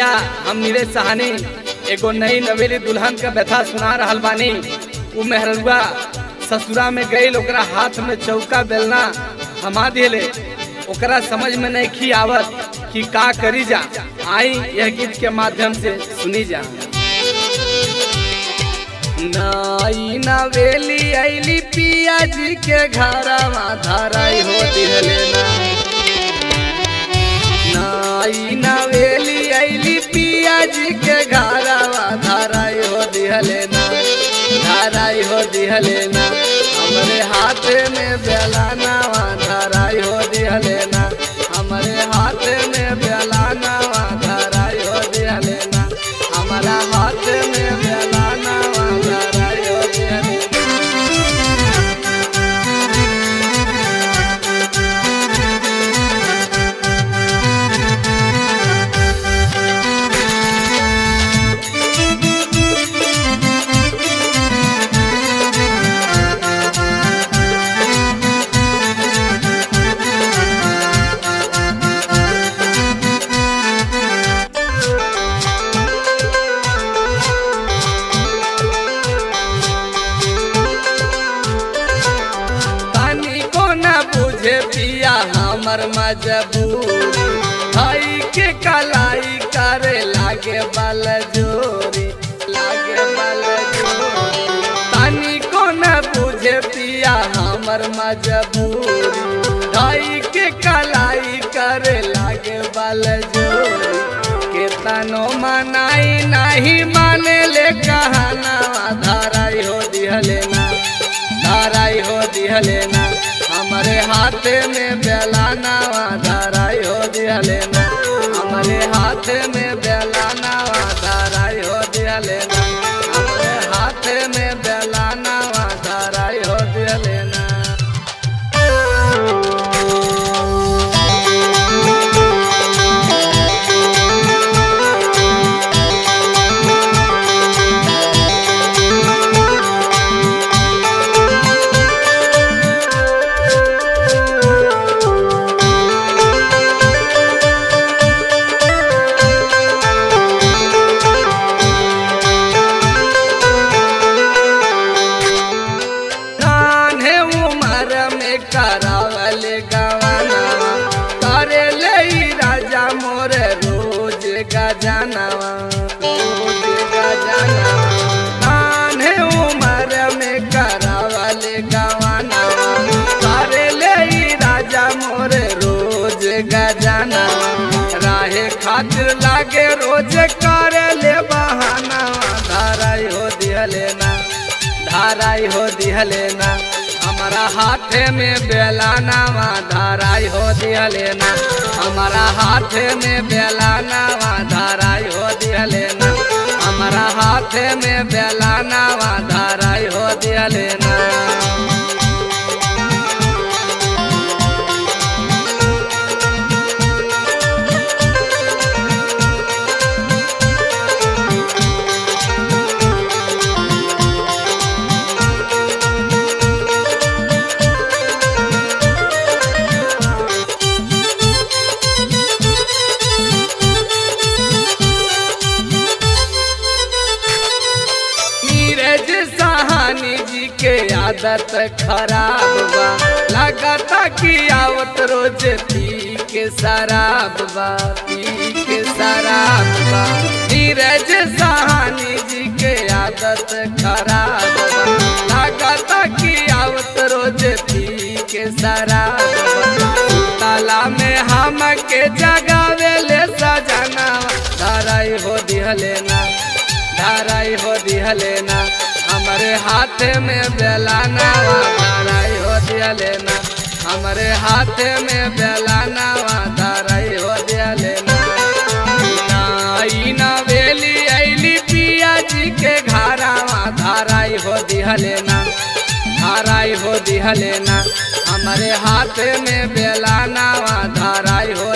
भैया हम नीरज सहानी एगो नई नवेली दुल्हन का व्यथा सुना रहल बानी उ मेहरुआ ससुरा में गईल ओकरा हाथ में चौका बेलना थमा दिले ओकरा समझ में नहीं खी आवत कि का करी जा आई यह गीत के माध्यम से सुनी जा नाई नवेली ऐली पिया जी के घरवा धराई हो दिहले ना नाई नवेली ऐली पिया जी के घरवा धराई हो दिहले ना धराई हो दिहले ना हमरे हाथ में बेलानावा धराई हो दिहले ना हमरे हाथ में बेलानावा धराई हो दिहले ना हमारा हाथ में बेलानावा धराई हो दिहले ना पानी को न बुझे पिया हमर मजबूरी भाई के कलाई करे लागे बल जोरी लागे बल जोरी पानी को न बुझे पिया हमर मजबूरी भाई के कलाई करे लागे बल जोरी केतनो मनाई नहीं माने ले कहना धाराई हो दिहले ना धाराई हो दिहले ना हमारे हाथ में बेलाना धाराई हो दिहले ना हमारे हाथ में बेलाना धाराई हो दिहले ना हमारे हाथ में बेलाना धाराई हो दिहले ना कान्हे उमर में करावल गवाना करे ले राजा मोर रोज गजानवा रोज गजानवा कान्हे उमर में करावल गवाना करे ले राजा मोर रोज गजानवा राहे खातिर लागे रोज करे ले बहाना धाराई हो दिहले ना धाराई हो दिहले ना हमारा हाथ में बेलाना वा धाराई हो दिहले ना हमारा हाथ में बेलाना वा धाराई हो दिहले ना हमारा हाथ में बेलाना वा धाराई हो दिहले ना नीरज सहानी जी के आदत खराब बा लगता कि आवत रोज पी के शराब बा पी के शराब बा नीरज सहानी जी के आदत खराब बा लगता कि आवत रोज पी के शराब बा ताला में हम के जगावे ले सजना धराई हो दिहले ना धाराई हो दिहले ना हमारे हाथ में बेलाना वा धाराई हो दिहले ना हमारे हाथ में बेलाना वा धाराई हो दिहले ना नाई ना वेली ऐली पिया जी के घरावा धाराई हो दिहले ना धाराई हो दिहले ना हमारे हाथ में बेलाना वा धाराई हो